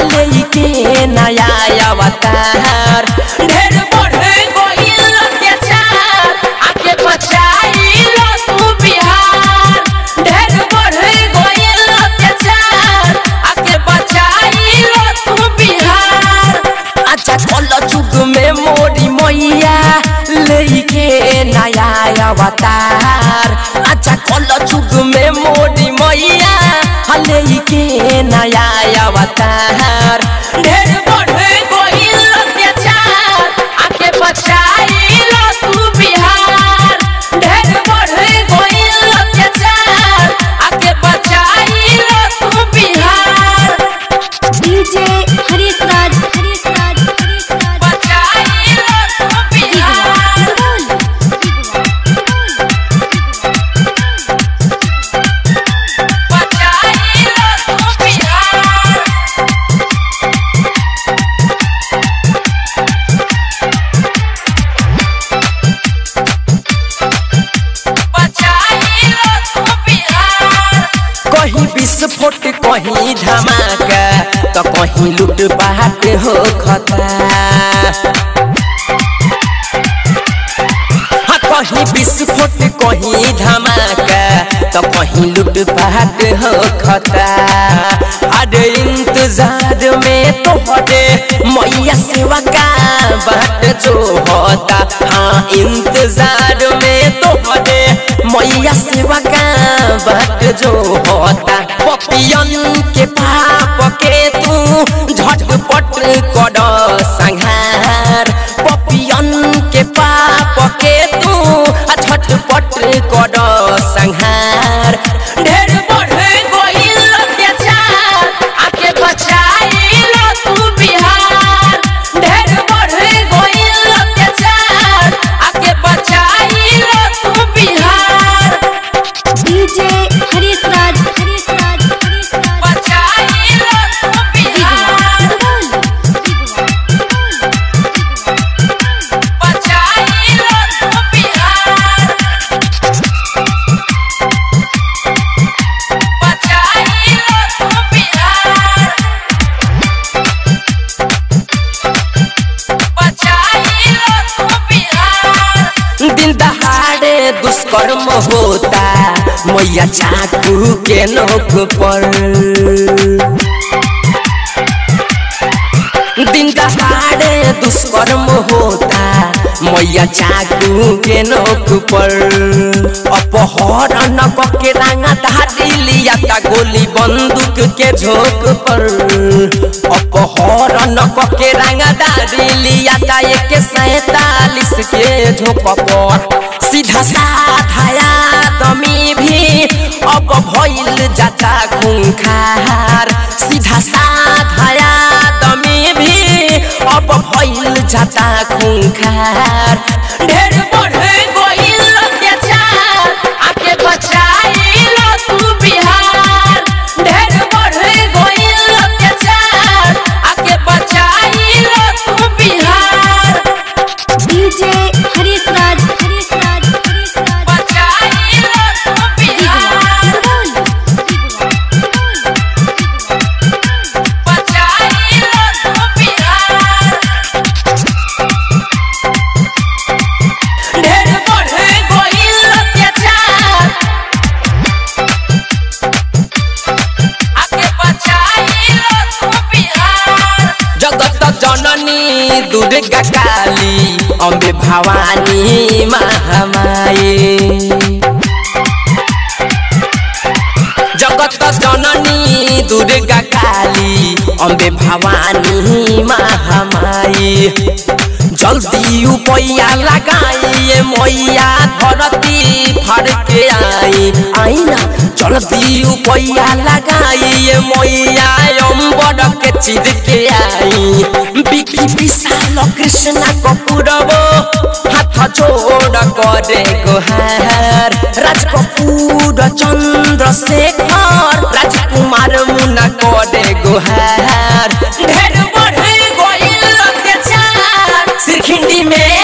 हले के नया अवतार ढेर बढ़े गइल अत्याचार आके बचाई लो तू बिहार ढेर बढ़े गइल अत्याचार आके बचाई लो तू बिहार अच्छा कल जुग में मोरी मैया लेके नया अवतार अच्छा कल जुग में मोरी मैया लेके नया अवतार ढेर बढ़े गइल अत्याचार आके बचाई लो तू बिहार ढेर बढ़े गइल अत्याचार आके बचाई लो तू बिहार डीजे हरीश राज हरीश राज हरीश राज बचाई लो तू बिहार बचाई लो तू बिहार बचाई लो तू बिहार कहीं विस्फोट कहीं धमाका तो कहीं लूट पाट हो खता हाँ, कहीं विस्फोट कहीं धमाका तो कहीं लूट पाट हो खता अरे इंतजार में तो हटे मैया सेवा का बाट जो होता हाँ इंतजार में तो हटे मैया सेवा का बाट जो होता पपियन के पाप के तू झटपट कर संहार पपियन के पाप के तू झटपट कर संहार ढेर बढ़े गइल अत्याचार आके बचाई लो तू बिहार ढेर बढ़े गइल अत्याचार आके बचाई लो तू बिहार डीजे हरीश राज हरीश राज हरीश राज बचाई लो तू बिहार बचाई लो तू बिहार बचाई लो तू बिहार बचाई लो तू बिहार दिन दहाड़े दुष्कर्म होता मैया चाकू के नोक पर दिन दहाड़े दुष्कर्म होता मैया चाकू के नोक पर अपहरण के रंगा धारी लिया ता गोली बंदूक के झोंक पर अपहरण के रंगा धारी लिया ता एक सैतालीस के झोंक पर सीधा साधाया दमी भी अब भइल जाता खूंखार सीधा साधाया दमी भी अब भइल जाता खूंखार ढेर बढ़े गइल अत्याचार आके बचाई लो तू बिहार ढेर बढ़े गइल अत्याचार आके बचाई लो तू बिहार डीजे हरीश राज हरीश राज हरीश राज बचाई लो तू बिहार बचाई लो तू बिहार ढेर बढ़े गइल अत्याचार आके बचाई लो तू बिहार जगत जननी दुर्गा काली अम्बे भवानी महामाई जगत जननी दुर्गा काली अम्बे भवानी महामाई जल्दी उपैया लगाइए मैया धरती फर के आई आई ना जल्दी उपैया लगाइए मैया अम्बर के चिर के आई बिकी विशाल कृष्ण कपूरबो हाथ जोड़ करे गोहार राज कपूर चंद्रशेखर राजकुमार मुना करे गोहार ढेर बढ़े गइल अत्याचार सिरखिंडी में